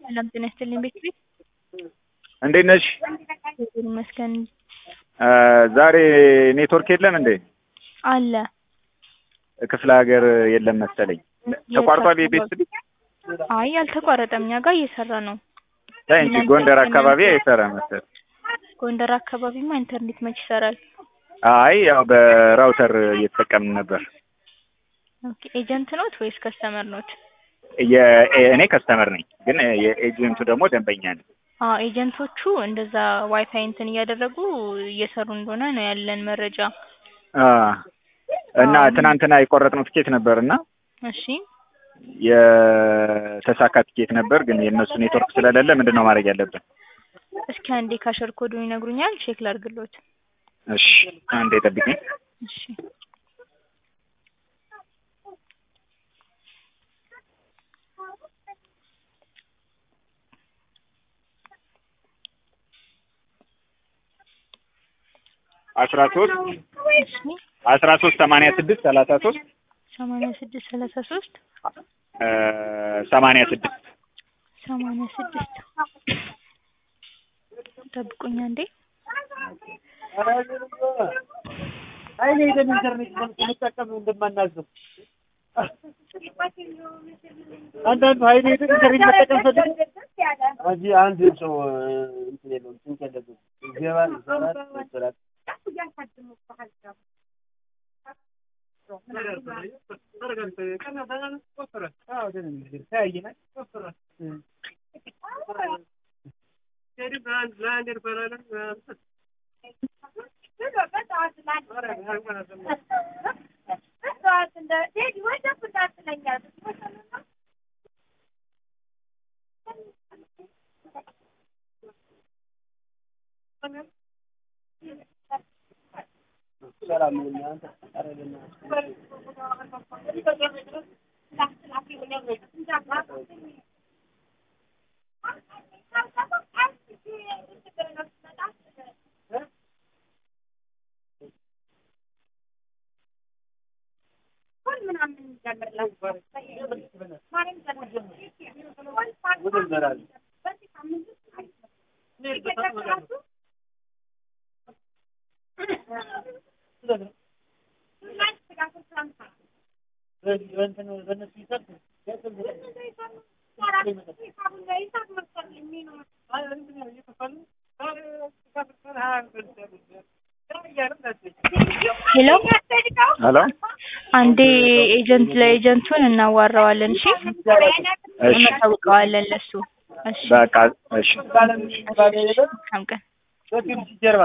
ሰላም ጤና ይስጥልኝ ቤት ቤት እንዴት ነሽ? እግዚአብሔር ይመስገን ዛሬ ኔትወርክ የለም እንዴ? አለ። ክፍለ ሀገር የለም መሰለኝ። ተቋርጧል የቤት ስልክ? አይ አልተቋረጠም፣ እኛ ጋር እየሰራ ነው። ታይ እንጂ ጎንደር አካባቢ አይሰራ መሰል። ጎንደር አካባቢማ ኢንተርኔት መች ይሰራል? አይ ያው በራውተር እየተጠቀምን ነበር። ኦኬ ኤጀንት ኖት ወይስ ከስተመር ኖት? እኔ ከስተመር ነኝ፣ ግን የኤጀንቱ ደግሞ ደንበኛ ነኝ። አዎ ኤጀንቶቹ እንደዛ ዋይፋይ እንትን እያደረጉ እየሰሩ እንደሆነ ነው ያለን መረጃ። እና ትናንትና የቆረጥነው ትኬት ነበር እና እሺ የተሳካ ትኬት ነበር፣ ግን የእነሱ ኔትወርክ ስለሌለ ምንድን ነው ማድረግ ያለብን? እስኪ አንዴ ካሸር ኮዱን ይነግሩኛል፣ ቼክ ላድርግሎት። እሺ አንዴ ጠብቂኝ። እሺ አስራ ሶስት እሺ አስራ ሶስት ሰማንያ ስድስት ሰላሳ ሶስት ሰማንያ ስድስት ሰላሳ ሶስት ሰማንያ ስድስት ሰማንያ ስድስት ጠብቁኝ አንዴ። አይኔ ደም ኢንተርኔት መጠቀም እንደማናዘው አንዳንዱ ሀይሌ ኢንተርኔት መጠቀም ፈልግ እዚህ አንድ ሰው እንትን የለውም ስንት ያለበት ይገባል ይሰራል ይሰራል ሄሎ ሄሎ አንዴ ኤጀንት ለኤጀንቱን እናዋራዋለን። እሺ እሺ እናሳውቀዋለን ለሱ። እሺ በቃ እሺ መልካም ቀን። ጀርባ